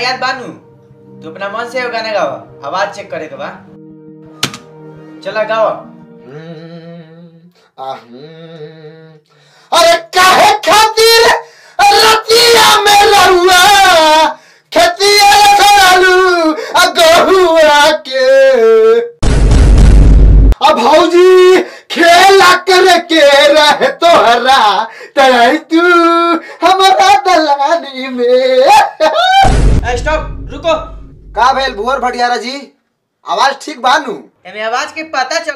याद बानू तू अपना मन से वो गाना गावा आवाज चेक करे के बा चला गाओ अरे काहे खातिर रतिया में लहुआ खेतिया सरालू आ गहुआ के अब भौजी खेला करे के रहे तोहरा तराई तू हमारा दलानी में स्टॉप रुको का भेल भुवर भटियारा जी आवाज ठीक बानू एमे आवाज के पता चल